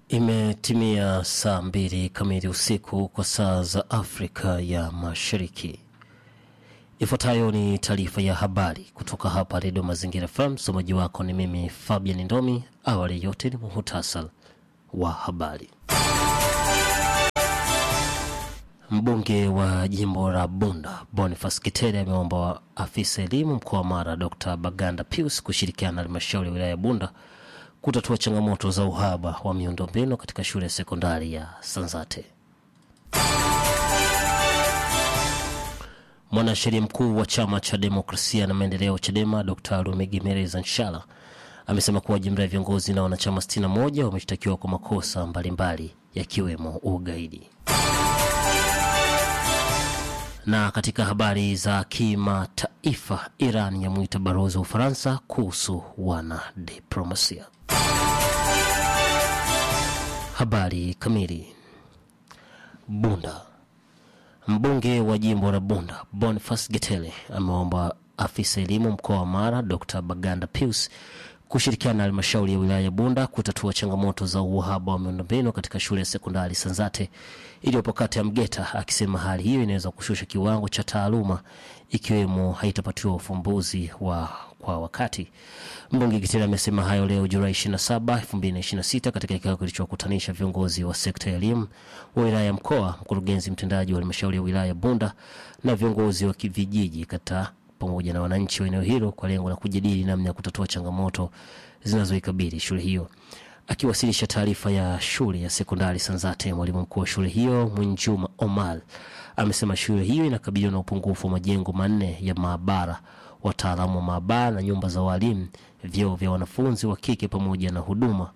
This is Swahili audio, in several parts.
Imetimia saa mbili kamili usiku kwa saa za Afrika ya Mashariki. Ifuatayo ni taarifa ya habari kutoka hapa Redio Mazingira FM. Msomaji wako ni mimi Fabian Ndomi. Awali yote ni muhutasar wa habari. Mbunge wa jimbo la Bunda Boniface Kitere ameomba afisa elimu mkoa wa Mara Dr Baganda Pius kushirikiana na halmashauri ya wilaya ya Bunda kutatua changamoto za uhaba wa miundombinu katika shule ya sekondari ya Sanzate. Mwanasheria mkuu wa chama cha demokrasia na maendeleo CHADEMA Dr Lumigimereza Nshala amesema kuwa jumla ya viongozi na wanachama 61 wameshtakiwa kwa makosa mbalimbali yakiwemo ugaidi. Na katika habari za kimataifa, Iran yamwita balozi wa Ufaransa kuhusu wanadiplomasia. Habari kamili. Bunda. Mbunge wa jimbo la Bunda Boniface Getele ameomba afisa elimu mkoa wa Mara Dr Baganda Pius kushirikiana na halmashauri ya wilaya ya Bunda kutatua changamoto za uhaba wa miundombinu katika shule ya sekondari Sanzate iliyopo kata ya Mgeta, akisema hali hiyo inaweza kushusha kiwango cha taaluma ikiwemo haitapatiwa ufumbuzi wa kwa wakati. Mbunge Kitila amesema hayo leo Julai 27, 2026 katika kikao kilichokutanisha viongozi wa sekta ya elimu wa wilaya ya mkoa, mkurugenzi mtendaji wa halmashauri ya wilaya ya Bunda na viongozi wa vijiji kata pamoja na wananchi wa eneo hilo kwa lengo la kujadili namna ya kutatua changamoto zinazoikabili shule hiyo. Akiwasilisha taarifa ya shule ya sekondari Sanzate, mwalimu mkuu wa shule hiyo Mwinjuma Omar amesema shule hiyo inakabiliwa na upungufu wa majengo manne ya maabara, wataalamu wa maabara na nyumba za walimu, vyoo vya wanafunzi wa kike pamoja na huduma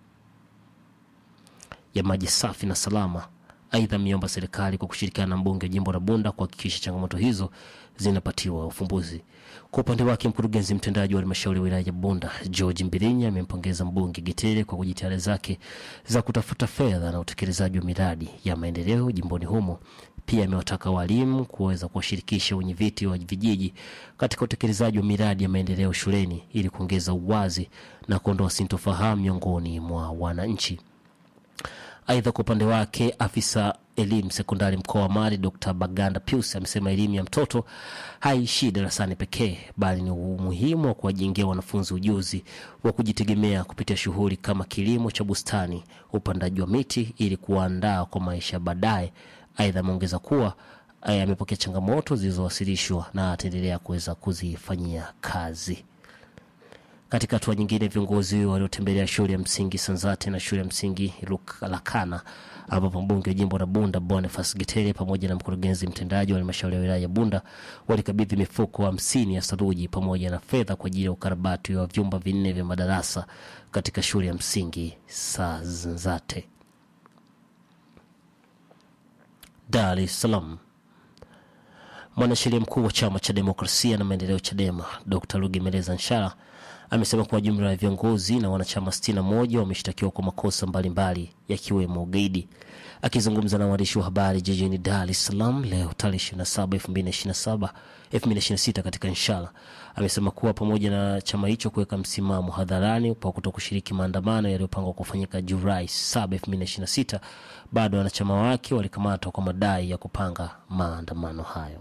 ya maji safi na salama. Aidha, ameomba serikali kwa kushirikiana na mbunge wa jimbo la Bunda kuhakikisha changamoto hizo zinapatiwa ufumbuzi. Kwa upande wake, mkurugenzi mtendaji wa halmashauri ya wilaya ya Bunda George Mbirinya amempongeza mbunge Gitere kwa kujitihada zake za kutafuta fedha na utekelezaji wa miradi ya maendeleo jimboni humo. Pia amewataka walimu kuweza kuwashirikisha wenyeviti wa vijiji katika utekelezaji wa miradi ya maendeleo shuleni ili kuongeza uwazi na kuondoa sintofahamu miongoni mwa wananchi. Aidha, kwa upande wake afisa elimu sekondari mkoa wa Mari Dr Baganda Pius amesema elimu ya mtoto haishii darasani pekee, bali ni umuhimu wa kuwajengea wanafunzi ujuzi wa kujitegemea kupitia shughuli kama kilimo cha bustani, upandaji wa miti ili kuwaandaa kwa maisha baadaye. Aidha, ameongeza kuwa amepokea changamoto zilizowasilishwa na ataendelea kuweza kuzifanyia kazi. Katika hatua nyingine, viongozi waliotembelea shule ya msingi Sanzate na shule ya msingi Lakana, ambapo mbunge wa jimbo la Bunda Boniface Getere pamoja na mkurugenzi mtendaji wa halmashauri ya wilaya ya Bunda walikabidhi mifuko hamsini ya saruji pamoja na fedha kwa ajili ya ukarabati wa vyumba vinne vya madarasa katika shule ya msingi Sanzate. Dar es Salaam. Mwanasheria mkuu wa chama cha demokrasia na maendeleo CHADEMA Dr Lugemeleza Nshala amesema kuwa jumla ya viongozi na wanachama 61 wameshtakiwa kwa makosa mbalimbali yakiwemo ugaidi. Akizungumza na waandishi wa habari jijini Dar es Salaam leo tarehe 27 2027 2026 katika Inshala, amesema kuwa pamoja na chama hicho kuweka msimamo hadharani kwa kuto kushiriki maandamano yaliyopangwa kufanyika Julai 7 2026, bado wanachama wake walikamatwa kwa madai ya kupanga maandamano hayo.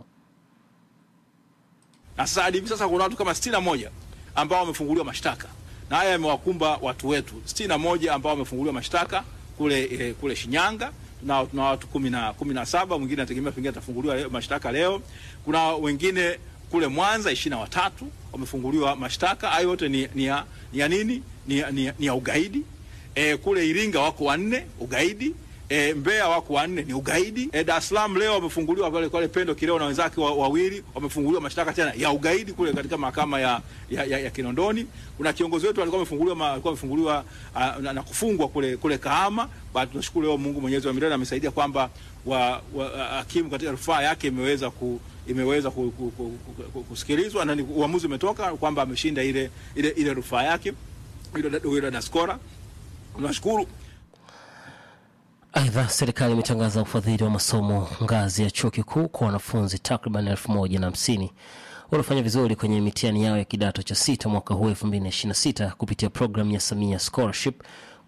Na sasa hadi hivi sasa kuna watu kama 61 ambao wamefunguliwa mashtaka na haya yamewakumba watu wetu sitini na moja ambao wamefunguliwa mashtaka kule e, kule Shinyanga na tuna watu kumi na kumi na saba mwingine anategemea pengine atafunguliwa mashtaka leo. Kuna wengine kule Mwanza ishirini na watatu wamefunguliwa mashtaka. Hayo yote ni, ni, ya, ni ya nini? Ni, ya- ni, ya- ni ya ugaidi. E, kule Iringa wako wanne ugaidi. E, Mbeya wako wanne ni ugaidi. E, Dar es Salaam leo wamefunguliwa pale pale Pendo Kileo na wenzake wa- wawili wamefunguliwa mashtaka tena ya ugaidi kule katika mahakama ya, ya, ya, ya Kinondoni. Kuna kiongozi wetu alikuwa amefunguliwa ma- alikuwa amefunguliwa uh, na, na kufungwa kule kule Kahama. Bado tunashukuru leo Mungu Mwenyezi wa milele amesaidia kwamba wa, wa, hakimu katika rufaa yake imeweza ku imeweza ku, ku, ku, ku, ku, kusikilizwa na ni- uamuzi umetoka kwamba ameshinda ile ile, ile rufaa yake ile ile Daskora. Tunashukuru Aidha, serikali imetangaza ufadhili wa masomo ngazi ya chuo kikuu kwa wanafunzi takriban elfu moja na hamsini waliofanya vizuri kwenye mitihani yao ya kidato cha sita mwaka huu 2026 kupitia programu ya Samia Scholarship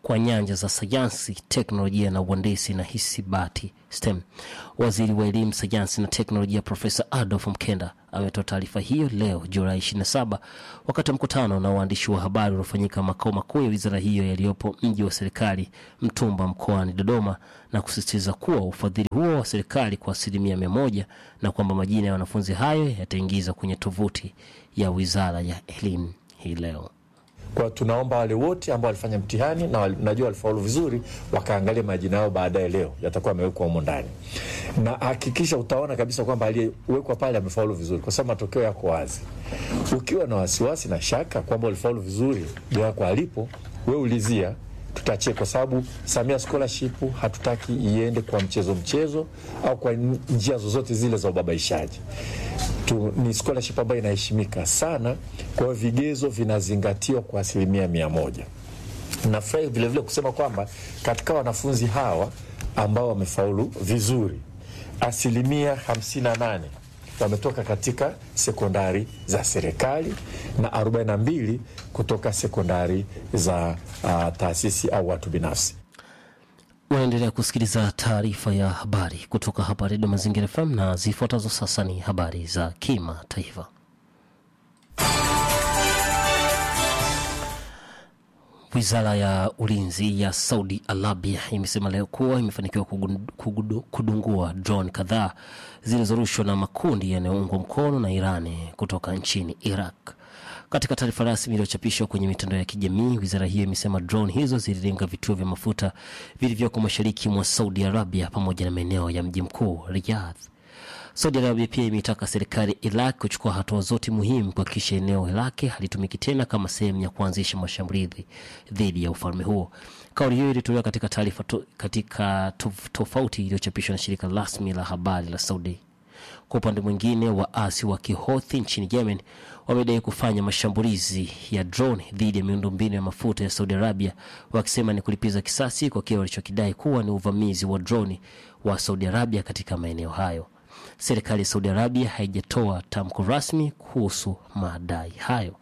kwa nyanja za sayansi, teknolojia na uhandisi na hisabati STEM. Waziri wa elimu, sayansi na teknolojia Profesa Adolf Mkenda ametoa taarifa hiyo leo Julai 27 wakati wa mkutano na waandishi wa habari uliofanyika makao makuu ya wizara hiyo yaliyopo mji wa serikali Mtumba mkoani Dodoma, na kusisitiza kuwa ufadhili huo wa serikali kwa asilimia mia moja na kwamba majina ya wanafunzi hayo yataingizwa kwenye tovuti ya wizara ya elimu hii leo. Kwa tunaomba wale wote ambao walifanya mtihani na wali- najua walifaulu vizuri, wakaangalia majina yao baadaye, leo yatakuwa yamewekwa humo ndani, na hakikisha utaona kabisa kwamba aliyewekwa pale amefaulu vizuri, kwa sababu matokeo yako wazi. Ukiwa na wasiwasi na shaka kwamba ulifaulu vizuri, ndio yako alipo, we ulizia tutachie, kwa sababu Samia Scholarship hatutaki iende kwa mchezo mchezo au kwa njia zozote zile za ubabaishaji tu, ni scholarship ambayo inaheshimika sana. Kwa hiyo vigezo vinazingatiwa kwa asilimia mia moja. Nafurahi vilevile kusema kwamba katika wanafunzi hawa ambao wamefaulu vizuri, asilimia 58 wametoka katika sekondari za serikali na 42 kutoka sekondari za uh, taasisi au watu binafsi. Unaendelea kusikiliza taarifa ya habari kutoka hapa Redio Mazingira FM na zifuatazo sasa ni habari za kimataifa. Wizara ya ulinzi ya Saudi Arabia imesema leo kuwa imefanikiwa kugun- kugudu- kudungua drone kadhaa zilizorushwa na makundi yanayoungwa mkono na Irani kutoka nchini Iraq. Katika taarifa rasmi iliyochapishwa kwenye mitandao ya kijamii, wizara hiyo imesema drone hizo zililenga vituo vya mafuta vilivyoko mashariki mwa Saudi Arabia pamoja na maeneo ya mji mkuu Riyadh. Saudi Arabia pia imeitaka serikali Iraq kuchukua hatua zote muhimu kuhakikisha eneo lake halitumiki tena kama sehemu ya kuanzisha mashambulizi dhidi ya ufalme huo. Kauli hiyo ilitolewa katika taarifa to, katika tof- tofauti iliyochapishwa na shirika rasmi la habari la Saudi. Kwa upande mwingine, waasi wa Kihothi nchini Yemen wamedai kufanya mashambulizi ya drone dhidi ya miundombinu ya mafuta ya Saudi Arabia, wakisema ni kulipiza kisasi kwa kile walichokidai kuwa ni uvamizi wa droni wa Saudi Arabia katika maeneo hayo. Serikali ya Saudi Arabia haijatoa tamko rasmi kuhusu madai hayo.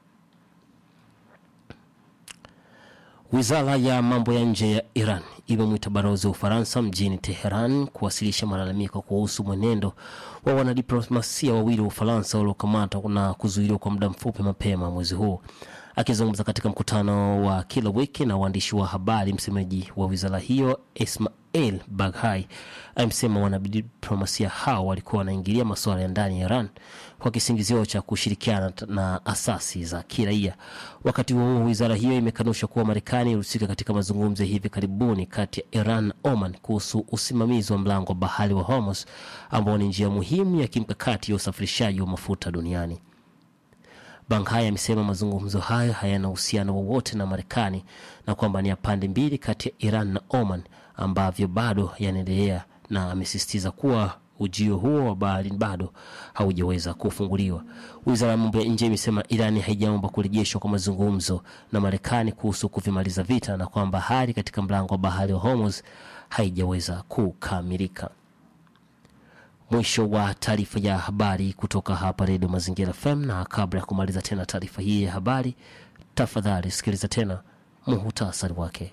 Wizara ya mambo ya nje ya Iran imemwita balozi wa Ufaransa mjini Teheran kuwasilisha malalamiko kuhusu mwenendo wa wanadiplomasia wawili wa Ufaransa waliokamatwa na kuzuiliwa kwa muda mfupi mapema mwezi huu. Akizungumza katika mkutano wa kila wiki na waandishi wa habari, msemaji wa wizara hiyo Ismail Baghai amesema wanadiplomasia hao walikuwa wanaingilia masuala ya ndani ya Iran kwa kisingizio cha kushirikiana t- na asasi za kiraia. Wakati huo huo, wizara hiyo imekanusha kuwa Marekani ilihusika katika mazungumzo ya hivi karibuni kati ya Iran na Oman kuhusu usimamizi wa mlango wa bahari wa Hormuz ambao ni njia muhimu ya kimkakati ya usafirishaji wa mafuta duniani. Banghai amesema mazungumzo hayo hayana uhusiano wowote na Marekani na kwamba ni ya pande mbili kati ya Iran na Oman ambavyo bado yanaendelea, na amesisitiza kuwa ujio huo wa bahari bado haujaweza kufunguliwa. Wizara ya mambo ya nje imesema Irani haijaomba kurejeshwa kwa mazungumzo na Marekani kuhusu kuvimaliza vita na kwamba hali katika mlango wa bahari wa Hormuz haijaweza kukamilika. Mwisho wa taarifa ya habari kutoka hapa Redio Mazingira FM, na kabla ya kumaliza tena taarifa hii ya habari, tafadhali sikiliza tena muhutasari wake.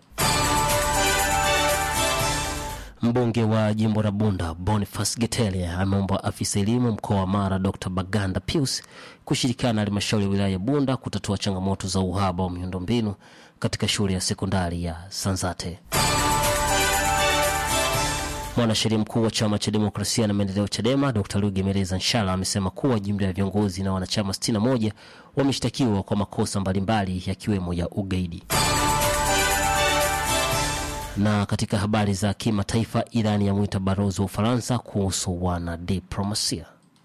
Mbunge wa jimbo la Bunda Boniface Getele ameomba afisa elimu mkoa wa Mara Dr Baganda Pius kushirikiana na halmashauri ya wilaya ya Bunda kutatua changamoto za uhaba wa miundombinu katika shule ya sekondari ya Sanzate. Mwanasheria mkuu wa chama cha demokrasia na maendeleo CHADEMA Dr Lugemeleza Nshala amesema kuwa jumla ya viongozi na wanachama 61 wameshtakiwa kwa makosa mbalimbali yakiwemo ya ugaidi. Na katika habari za kimataifa, Irani yamwita balozi wa Ufaransa kuhusu wanadiplomasia.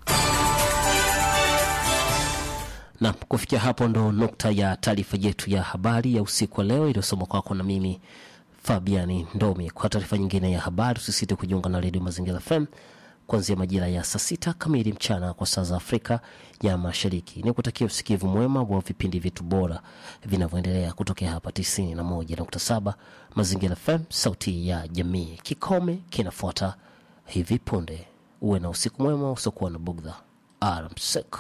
Na kufikia hapo ndo nukta ya taarifa yetu ya habari ya usiku wa leo iliyosoma kwako na mimi Fabiani Ndomi. Kwa taarifa nyingine ya habari, usisite kujiunga na Redio Mazingira FM kuanzia majira ya saa sita kamili mchana kwa saa za Afrika ya Mashariki. Ni kutakia usikivu mwema wa vipindi vyetu bora vinavyoendelea kutokea hapa 91.7 Mazingira FM, sauti ya jamii. Kikome kinafuata hivi punde. Uwe na usiku mwema usiokuwa na bugdha. Alamsik.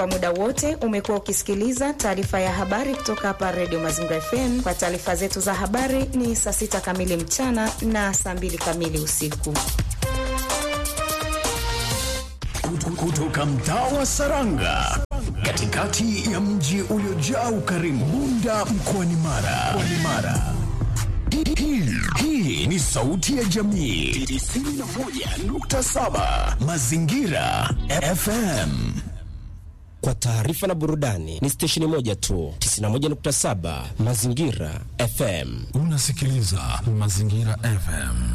Kwa muda wote umekuwa ukisikiliza taarifa ya habari kutoka hapa Radio Mazingira FM. Kwa taarifa zetu za habari ni saa sita kamili mchana na saa mbili kamili usiku. Kutoka mtaa wa Saranga, katikati ya mji uliojaa ukarimu, Bunda mkoani Mara. Mkoani Mara. Hii- hii- Hii ni sauti ya jamii 91.7 Mazingira FM. Kwa taarifa na burudani ni stesheni moja tu, 91.7 Mazingira FM. Unasikiliza Mazingira FM.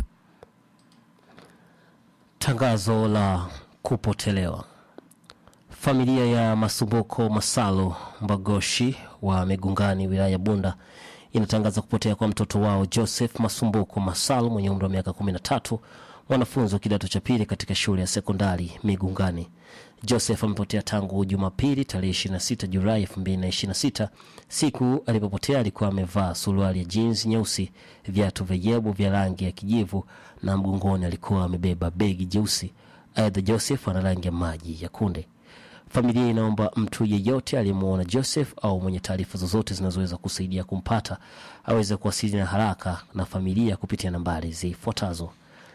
Tangazo la kupotelewa. Familia ya Masumbuko Masalo Mbagoshi wa Megungani, wilaya ya Bunda, inatangaza kupotea kwa mtoto wao Joseph Masumbuko Masalo mwenye umri wa miaka 13, mwanafunzi wa kidato cha pili katika shule ya sekondari Migungani. Joseph amepotea tangu Jumapili tarehe 26 Julai 2026. Siku alipopotea alikuwa amevaa suruali ya jeans nyeusi, viatu vya yebo vya rangi ya kijivu na mgongoni alikuwa amebeba begi jeusi. Aidha, Joseph ana rangi ya maji ya kunde. Familia inaomba mtu yeyote aliyemwona Joseph au mwenye taarifa zozote zinazoweza kusaidia kumpata aweze kuwasiliana haraka na familia kupitia nambari zifuatazo: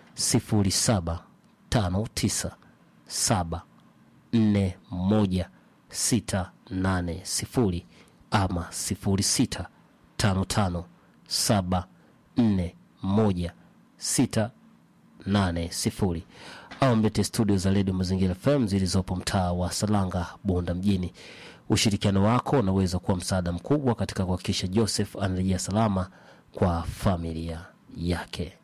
0759 nne moja sita nane sifuri ama sifuri sita tano tano saba nne moja sita nane sifuri au mlete studio za redio mazingira fm zilizopo mtaa wa salanga bunda mjini ushirikiano wako unaweza kuwa msaada mkubwa katika kuhakikisha joseph anarejea salama kwa familia yake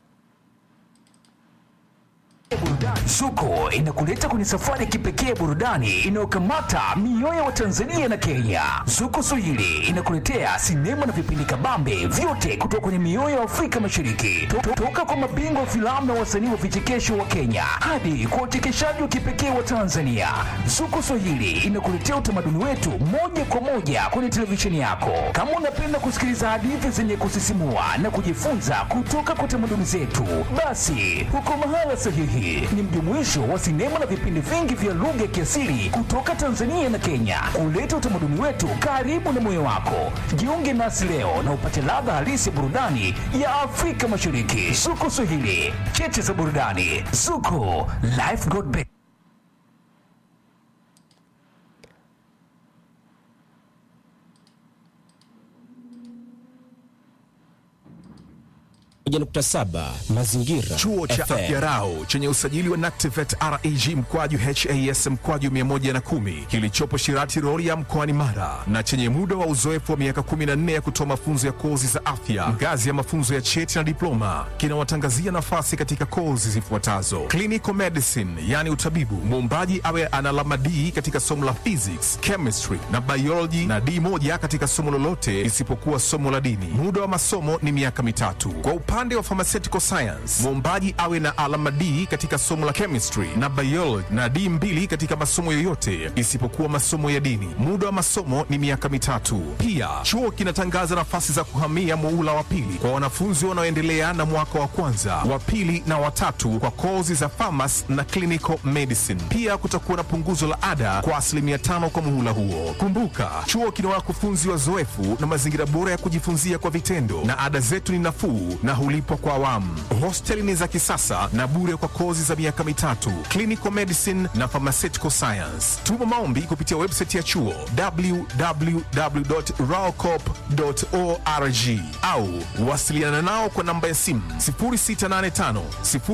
Zuko inakuleta kwenye safari ya kipekee ya burudani inayokamata mioyo ya Watanzania na Kenya. Zuko Swahili inakuletea sinema na vipindi kabambe vyote kutoka kwenye mioyo ya Afrika Mashariki, To- to- toka kwa mabingwa wa filamu na wasanii wa vichekesho wa Kenya hadi kwa uchekeshaji wa kipekee wa Tanzania. Zuko Swahili inakuletea utamaduni wetu moja kwa moja kwenye televisheni yako. Kama unapenda kusikiliza hadithi zenye kusisimua na kujifunza kutoka kwa tamaduni zetu, basi huko mahala sahihi. Ni mjumuisho wa sinema na vipindi vingi vya lugha ya kiasili kutoka Tanzania na Kenya, kuleta utamaduni wetu karibu na moyo wako. Jiunge nasi leo na upate ladha halisi ya burudani ya Afrika Mashariki. Zuko Swahili, cheche za burudani. Zuko, life got better. moja nukta saba Mazingira Chuo cha FM. Afya Rau chenye usajili wa NACTIVET REG mkwaju HAS mkwaju 110 kilichopo Shirati Rorya mkoani Mara na chenye muda wa uzoefu wa miaka 14 ya kutoa mafunzo ya kozi za afya ngazi ya mafunzo ya cheti na diploma kinawatangazia nafasi katika kozi zifuatazo: clinical medicine, yani utabibu, muombaji awe ana alama D katika somo la physics, chemistry na biology na D moja katika somo lolote isipokuwa somo la dini. Muda wa masomo ni miaka mitatu. Kwa upande wa pharmaceutical science, mwombaji awe na alama D katika somo la chemistry na biology na D mbili katika masomo yoyote isipokuwa masomo ya dini. Muda wa masomo ni miaka mitatu. Pia chuo kinatangaza nafasi za kuhamia muula wa pili kwa wanafunzi wanaoendelea na mwaka wa kwanza, wa pili na watatu kwa kozi za pharmacy na clinical medicine. Pia kutakuwa na punguzo la ada kwa asilimia tano kwa muhula huo. Kumbuka, chuo kina wakufunzi wazoefu na mazingira bora ya kujifunzia kwa vitendo, na ada zetu ni nafuu na hulipwa kwa awamu. Hosteli ni za kisasa na bure kwa kozi za miaka mitatu, clinical medicine na pharmaceutical science. Tuma maombi kupitia website ya chuo www.raocop.org au wasiliana nao kwa namba ya simu 0685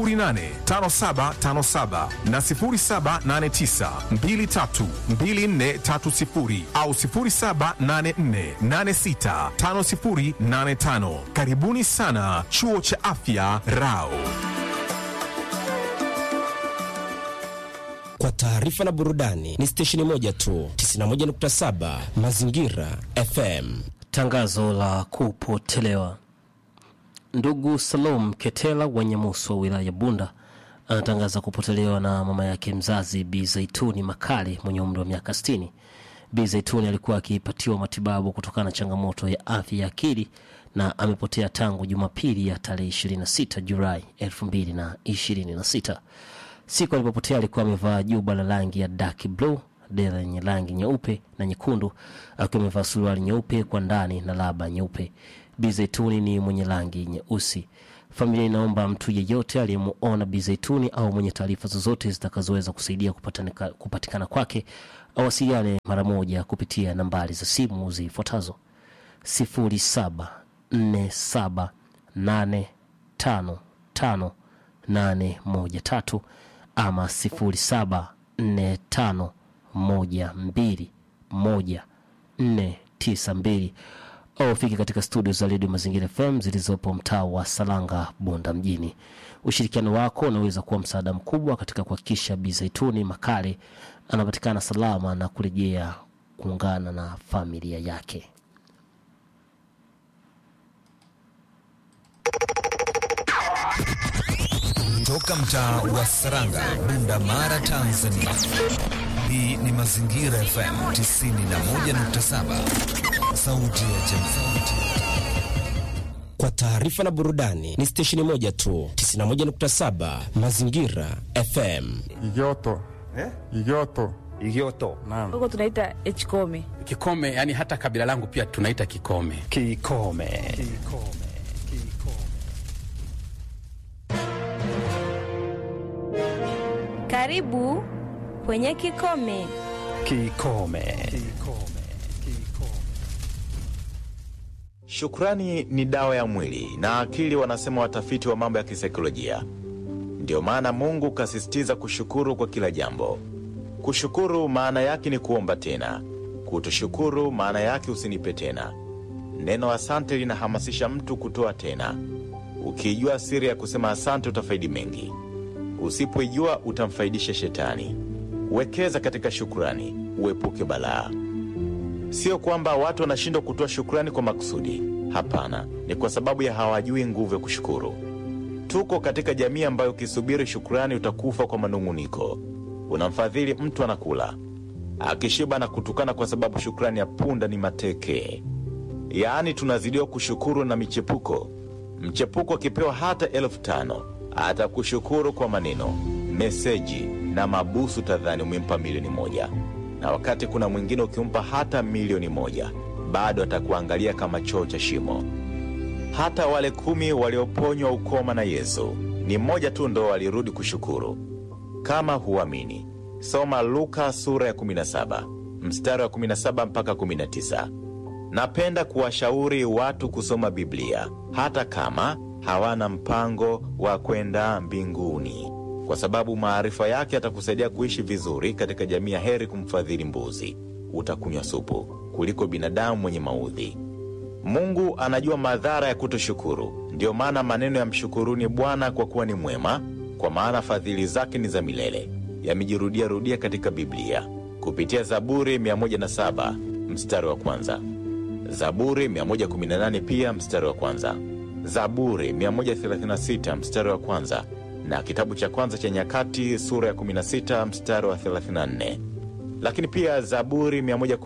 085757 na 0789 232430 au 0784865085. Karibuni sana chuo cha afya Rao. Kwa taarifa na burudani ni stesheni moja tu, 91.7 Mazingira FM. Tangazo la kupotelewa. Ndugu Salom Ketela wa Nyamusu wa wilaya ya Bunda anatangaza kupotelewa na mama yake mzazi Bi Zaituni Makali mwenye umri wa miaka 60. Bi Zaituni alikuwa akipatiwa matibabu kutokana na changamoto ya afya ya akili na amepotea tangu Jumapili ya tarehe 26 Julai 2026. Siku alipopotea alikuwa amevaa juba la rangi ya dark blue dera yenye rangi nyeupe na nyekundu, akiwa amevaa suruali nyeupe kwa ndani na laba nyeupe. Bi Zaituni ni mwenye rangi nyeusi. Familia inaomba mtu yeyote aliyemuona Bi Zaituni au mwenye taarifa zozote zitakazoweza kusaidia kupatanika- kupatikana kwake awasiliane mara moja kupitia nambari za simu zifuatazo: 0747855813 ama 0745121492 au fike katika studio za redio Mazingira FM zilizopo mtaa wa Salanga, Bunda mjini. Ushirikiano wako unaweza kuwa msaada mkubwa katika kuhakikisha Bi Zaituni Makale anapatikana salama na kurejea kuungana na familia yake. Toka mtaa wa Saranga, Bunda Mara, Tanzania. Hii ni Mazingira FM 91.7, sauti ya jamii. Kwa taarifa na burudani ni stesheni moja tu, 91.7 Mazingira FM. Igoto. Eh? Igoto. Igioto. Naam. huko tunaita echkome Kikome, yani hata kabila langu pia tunaita Kikome. Kikome. karibu kwenye kikome Kikome. Shukrani ni dawa ya mwili na akili, wanasema watafiti wa mambo ya kisaikolojia. Ndiyo maana Mungu kasisitiza kushukuru kwa kila jambo. Kushukuru maana yake ni kuomba tena, kutoshukuru maana yake usinipe tena. Neno asante linahamasisha mtu kutoa tena. Ukiijua siri ya kusema asante, utafaidi mengi. Usipoijua, utamfaidisha shetani. Wekeza katika shukrani, uepuke balaa. Sio kwamba watu wanashindwa kutoa shukrani kwa makusudi. Hapana, ni kwa sababu ya hawajui nguvu ya kushukuru. Tuko katika jamii ambayo ukisubiri shukrani utakufa kwa manung'uniko. Unamfadhili mtu anakula, akishiba na kutukana kwa sababu shukrani ya punda ni mateke. Yaani tunazidiwa kushukuru na michepuko. Mchepuko akipewa hata elfu tano atakushukuru kwa maneno, meseji na mabusu, tadhani umempa milioni moja na wakati kuna mwingine ukimpa hata milioni moja bado atakuangalia kama choo cha shimo. Hata wale kumi walioponywa ukoma na Yesu ni mmoja tu ndo walirudi kushukuru. Kama huamini, soma Luka sura ya 17 mstari wa 17 mpaka 19. Napenda kuwashauri watu kusoma Biblia hata kama hawana mpango wa kwenda mbinguni kwa sababu maarifa yake yatakusaidia kuishi vizuri katika jamii ya heri kumfadhili mbuzi utakunywa supu kuliko binadamu mwenye maudhi. Mungu anajua madhara ya kutoshukuru. Ndiyo maana maneno ya mshukuruni Bwana kwa kuwa ni mwema, kwa maana fadhili zake ni za milele, yamejirudia rudia katika Biblia kupitia Zaburi 107 mstari wa kwanza, Zaburi 118 pia mstari wa kwanza, Zaburi 136 mstari wa kwanza na kitabu cha kwanza cha Nyakati sura ya 16 mstari wa 34, lakini pia Zaburi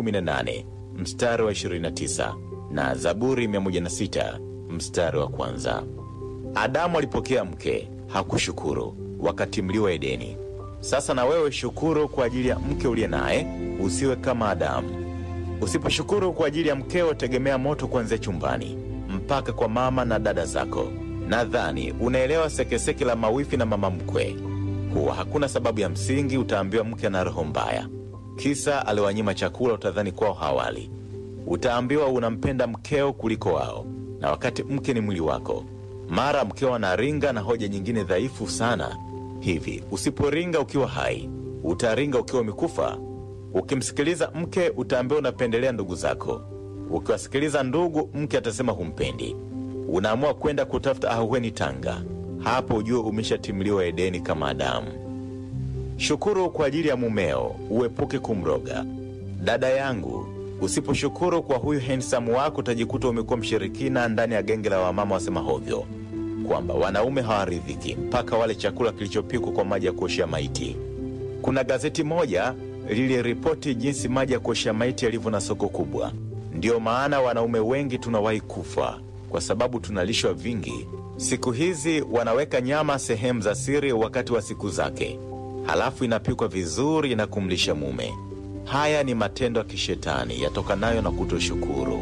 118 mstari wa 29 na Zaburi 106 mstari wa kwanza. Adamu alipokea mke, hakushukuru wakati mliwa Edeni. Sasa na wewe shukuru kwa ajili ya mke uliye naye, usiwe kama Adamu. Usiposhukuru kwa ajili ya mkeo, tegemea moto kuanzia chumbani mpaka kwa mama na dada zako. Nadhani unaelewa sekeseke la mawifi na mama mkwe. Huwa hakuna sababu ya msingi, utaambiwa mke ana roho mbaya, kisa aliwanyima chakula, utadhani kwao hawali. Utaambiwa unampenda mkeo kuliko wao, na wakati mke ni mwili wako. Mara mkeo anaringa na hoja nyingine dhaifu sana. Hivi usiporinga ukiwa hai, utaringa ukiwa umekufa? Ukimsikiliza mke, utaambiwa unapendelea ndugu zako. Ukiwasikiliza ndugu, mke atasema humpendi unaamua kwenda kutafuta ahueni Tanga. Hapo ujue umeshatimliwa Edeni kama Adamu. Shukuru kwa ajili ya mumeo, uepuke kumroga. Dada yangu, usiposhukuru kwa huyu hensamu wako utajikuta umekuwa mshirikina ndani ya genge la wamama wasema hovyo kwamba wanaume hawaridhiki mpaka wale chakula kilichopikwa kwa maji ya kuoshea maiti. Kuna gazeti moja liliripoti jinsi maji ya kuoshea maiti yalivyo na soko kubwa. Ndiyo maana wanaume wengi tunawahi kufa kwa sababu tunalishwa vingi. Siku hizi wanaweka nyama sehemu za siri wakati wa siku zake, halafu inapikwa vizuri na kumlisha mume. Haya ni matendo ya kishetani yatokanayo na kutoshukuru.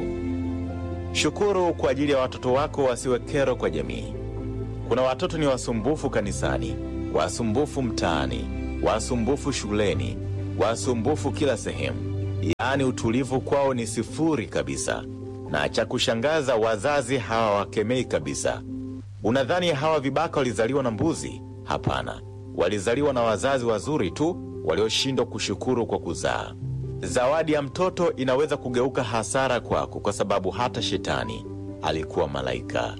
Shukuru kwa ajili ya watoto wako wasiwe kero kwa jamii. Kuna watoto ni wasumbufu kanisani, wasumbufu mtaani, wasumbufu shuleni, wasumbufu kila sehemu, yaani utulivu kwao ni sifuri kabisa. Na cha kushangaza, wazazi hawawakemei kabisa. Unadhani hawa vibaka walizaliwa na mbuzi? Hapana, walizaliwa na wazazi wazuri tu walioshindwa kushukuru kwa kuzaa. Zawadi ya mtoto inaweza kugeuka hasara kwako, kwa sababu hata shetani alikuwa malaika.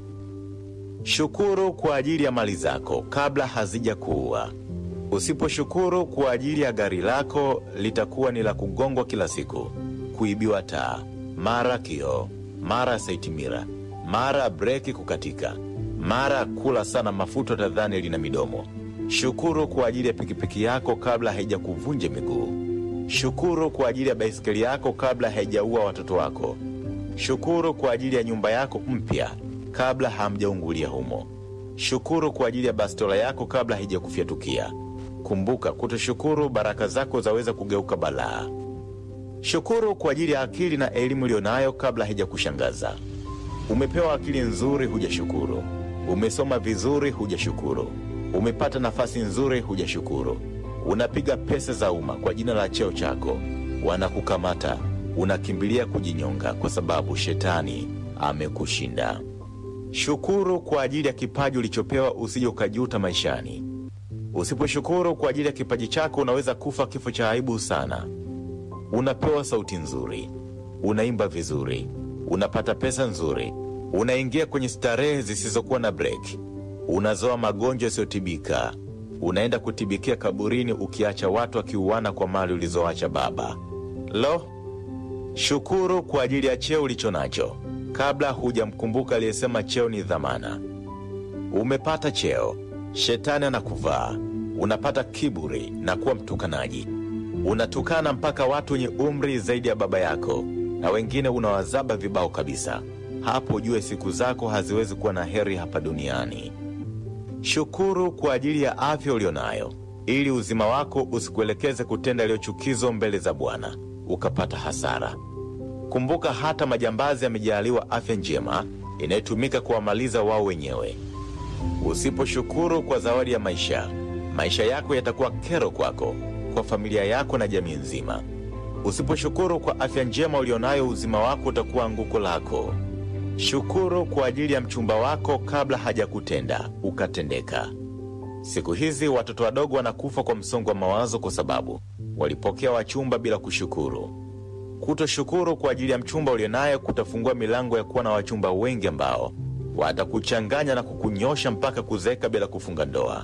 Shukuru kwa ajili ya mali zako kabla hazija kuua. Usiposhukuru kwa ajili ya gari lako, litakuwa ni la kugongwa kila siku, kuibiwa taa, mara kioo, mara saitimira, mara breki kukatika, mara kula sana mafuta tadhani lina midomo. Shukuru kwa ajili ya pikipiki yako kabla haijakuvunja miguu. Shukuru kwa ajili ya baisikeli yako kabla haijaua watoto wako. Shukuru kwa ajili ya nyumba yako mpya kabla hamjaungulia humo. Shukuru kwa ajili ya bastola yako kabla haijakufyatukia. Kumbuka, kutoshukuru baraka zako zaweza kugeuka balaa. Shukuru kwa ajili ya akili na elimu iliyonayo kabla haijakushangaza. Umepewa akili nzuri, hujashukuru. Umesoma vizuri, hujashukuru. Umepata nafasi nzuri, hujashukuru. Unapiga pesa za umma kwa jina la cheo chako, wanakukamata, unakimbilia kujinyonga kwa sababu shetani amekushinda. Shukuru kwa ajili ya kipaji ulichopewa, usije ukajuta maishani. Usiposhukuru kwa ajili ya kipaji chako, unaweza kufa kifo cha aibu sana. Unapewa sauti nzuri, unaimba vizuri, unapata pesa nzuri, unaingia kwenye starehe zisizokuwa na break, unazoa magonjwa yasiyotibika, unaenda kutibikia kaburini, ukiacha watu wakiuana kwa mali ulizoacha baba. Lo, shukuru kwa ajili ya cheo ulicho nacho kabla hujamkumbuka aliyesema cheo ni dhamana. Umepata cheo, shetani anakuvaa, unapata kiburi na kuwa mtukanaji. Unatukana mpaka watu wenye umri zaidi ya baba yako, na wengine unawazaba vibao kabisa. Hapo ujue siku zako haziwezi kuwa na heri hapa duniani. Shukuru kwa ajili ya afya ulionayo, ili uzima wako usikuelekeze kutenda yaliyochukizo mbele za Bwana ukapata hasara. Kumbuka hata majambazi yamejaaliwa afya njema inayotumika kuwamaliza wao wenyewe. Usiposhukuru kwa zawadi ya maisha, maisha yako yatakuwa kero kwako, kwa familia yako na jamii nzima. Usiposhukuru kwa afya njema ulionayo, uzima wako utakuwa anguko lako. Shukuru kwa ajili ya mchumba wako kabla hajakutenda ukatendeka. Siku hizi watoto wadogo wanakufa kwa msongo wa mawazo kwa sababu walipokea wachumba bila kushukuru. Kutoshukuru kwa ajili ya mchumba ulionaye kutafungua milango ya kuwa na wachumba wengi ambao watakuchanganya na kukunyosha mpaka kuzeeka bila kufunga ndoa.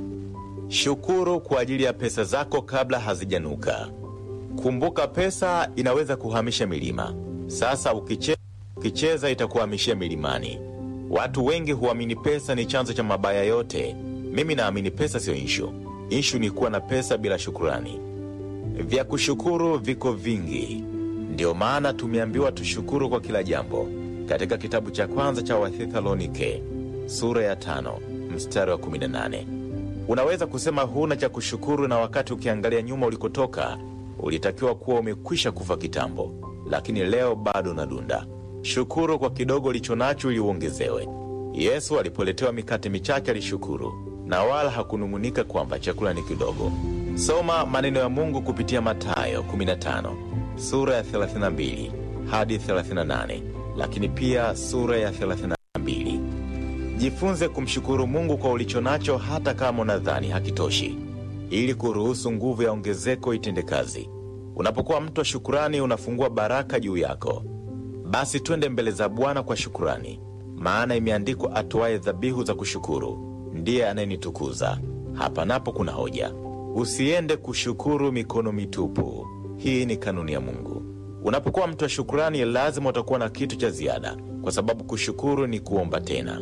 Shukuru kwa ajili ya pesa zako kabla hazijanuka. Kumbuka, pesa inaweza kuhamisha milima. Sasa ukiche, ukicheza itakuhamishia milimani. Watu wengi huamini pesa ni chanzo cha mabaya yote. Mimi naamini pesa siyo inshu. Inshu ni kuwa na pesa bila shukurani. Vya kushukuru viko vingi, ndiyo maana tumeambiwa tushukuru kwa kila jambo, katika kitabu cha kwanza cha Wathesalonike sura ya tano mstari wa 18. Unaweza kusema huna cha kushukuru, na wakati ukiangalia nyuma ulikotoka ulitakiwa kuwa umekwisha kufa kitambo, lakini leo bado unadunda. Shukuru kwa kidogo ulicho nacho ili uongezewe. Yesu alipoletewa mikate michache alishukuru, na wala hakunung'unika kwamba chakula ni kidogo. Soma maneno ya Mungu kupitia Mathayo 15 sura ya 32 hadi 38, lakini pia sura ya 32. Jifunze kumshukuru Mungu kwa ulicho nacho, hata kama unadhani hakitoshi, ili kuruhusu nguvu ya ongezeko itende kazi. Unapokuwa mtu wa shukurani, unafungua baraka juu yako. Basi twende mbele za Bwana kwa shukurani, maana imeandikwa, atoaye dhabihu za kushukuru ndiye anayenitukuza. Hapa napo kuna hoja. Usiende kushukuru mikono mitupu. Hii ni kanuni ya Mungu. Unapokuwa mtu wa shukurani, lazima utakuwa na kitu cha ziada, kwa sababu kushukuru ni kuomba tena.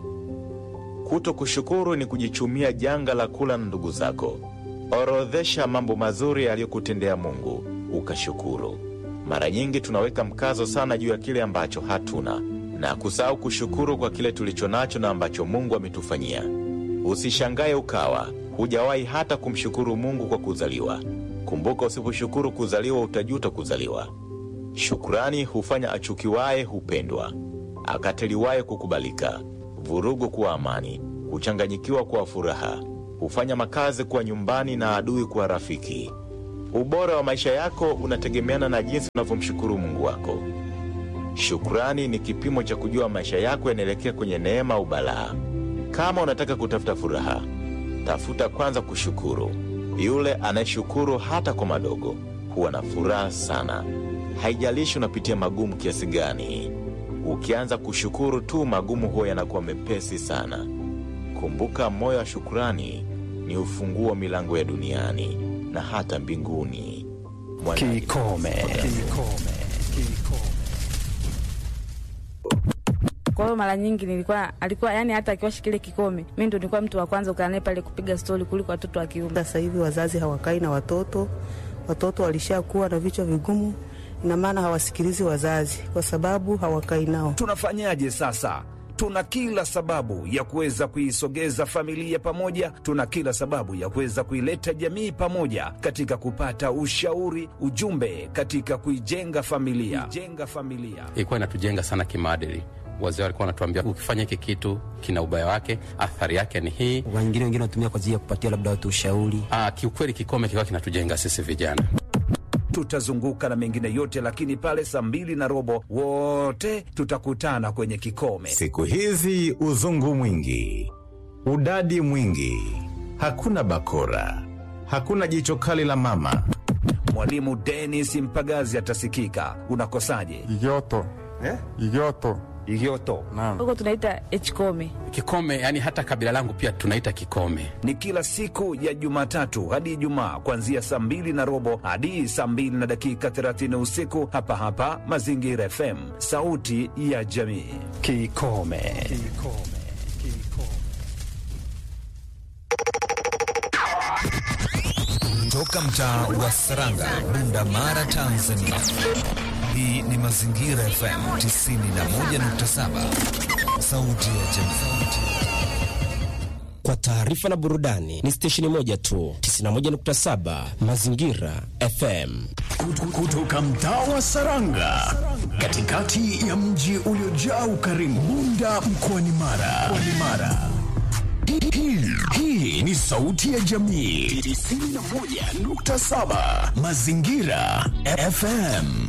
Kuto kushukuru ni kujichumia janga la kula na ndugu zako. Orodhesha mambo mazuri aliyokutendea Mungu ukashukuru. Mara nyingi tunaweka mkazo sana juu ya kile ambacho hatuna na kusahau kushukuru kwa kile tulicho nacho na ambacho Mungu ametufanyia. Usishangae ukawa hujawahi hata kumshukuru Mungu kwa kuzaliwa. Kumbuka, usiposhukuru kuzaliwa utajuta kuzaliwa. Shukrani hufanya achukiwaye hupendwa, akataliwaye kukubalika, vurugu kuwa amani, kuchanganyikiwa kuwa furaha, hufanya makazi kuwa nyumbani na adui kuwa rafiki. Ubora wa maisha yako unategemeana na jinsi unavyomshukuru Mungu wako. Shukrani ni kipimo cha kujua maisha yako yanaelekea kwenye neema au balaa. Kama unataka kutafuta furaha, tafuta kwanza kushukuru. Yule anayeshukuru hata kwa madogo huwa na furaha sana. Haijalishi unapitia magumu kiasi gani, ukianza kushukuru tu, magumu huwa yanakuwa mepesi sana. Kumbuka, moyo wa shukurani ni ufunguo wa milango ya duniani na hata mbinguni. Mwana- Kikome. Kwa hiyo mara nyingi nilikuwa alikuwa yani, hata akiwashi kile kikome, mi ndo nilikuwa mtu wa kwanza kukaa naye pale kupiga stori kuliko watoto wa kiume. Sasa hivi wazazi hawakai na watoto, watoto walishakuwa na vichwa vigumu, ina maana hawasikilizi wazazi kwa sababu hawakai nao. Tunafanyaje sasa? Tuna kila sababu ya kuweza kuisogeza familia pamoja, tuna kila sababu ya kuweza kuileta jamii pamoja katika kupata ushauri, ujumbe katika kuijenga familia, kuijenga familia. ilikuwa inatujenga sana kimaadili. Wazee walikuwa wanatuambia ukifanya hiki kitu kina ubaya wake, athari yake ni hii. Wengine wengine wanatumia kwa ajili ya kupatia labda watu ushauri. Ah, kiukweli kikome kilikuwa kinatujenga sisi vijana. Tutazunguka na mengine yote, lakini pale saa mbili na robo wote tutakutana kwenye kikome. Siku hizi uzungu mwingi, udadi mwingi, hakuna bakora, hakuna jicho kali la mama. Mwalimu Dennis Mpagazi atasikika. Unakosaje? Igoto. Eh? Igoto. Igoto. Huko tunaita hkome. Kikome yani hata kabila langu pia tunaita kikome. Ni kila siku ya Jumatatu hadi Ijumaa kuanzia saa mbili na robo hadi saa mbili na dakika 30 usiku hapa hapa Mazingira FM, sauti ya jamii. Kikome. Toka mtaa wa Saranga, Bunda Mara, Tanzania. Hii ni Mazingira FM 91.7, sauti ya jamii. Kwa taarifa na burudani ni stesheni moja tu, 91.7 Mazingira FM. Kutoka mtaa wa Saranga, katikati ya mji uliojaa ukarimu, Bunda mkoani Mara. Mkoani Mara. Hii- hii- Hii ni sauti ya jamii 91.7 Mazingira FM.